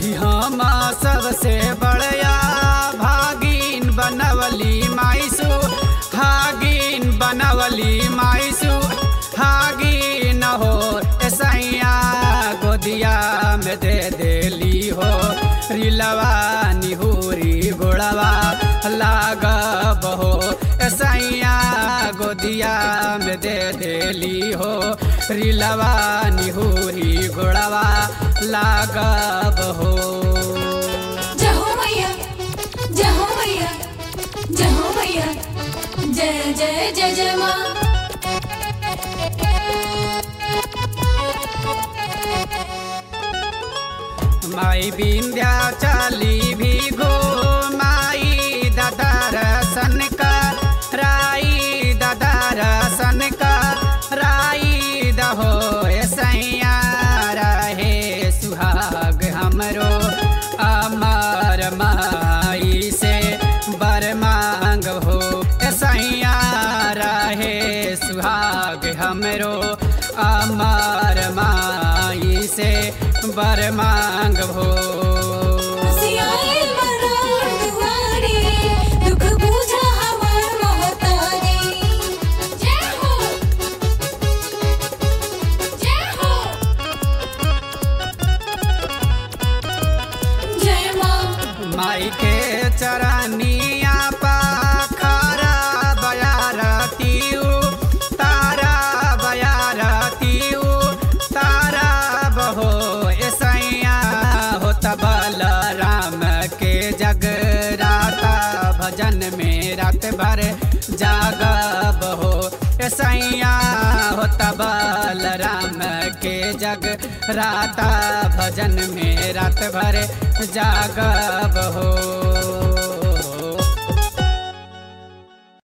कि हम सबसे बड़या भागिन बनवली माइसु हागिन बनवली माइसु हागिन हो ऐसैया गोदिया में दे देली हो रिलवा निहुरी गोड़वा लागब हो ऐसैया गोदिया में दे देली हो रिलवा निहुरी गोड़वा लागब हो जहो मैया जहो मैया जहो मैया जय जय जय जय माँ माई बिंध्या चली भी गो माई दादा रसन का राई दादा रसन का राई दहो सैया रहे सुहाग हमरो अमर माई से बर मांग हो सैया रहे सुहाग हमरो अमर माई से बर मांग हो सियाए मरार दुआरे दुख बुझा हमार महतारी जय हो जय हो जय माँ माई के चरनिया पाखरा बयारतीऊ तारा बयारतीऊ तारा बहो ऐसैया हो तबल राम के जगराता भजन में रात भर जागब हो ऐसैया हो तबल राम के जग राता भजन में रात भर जागब हो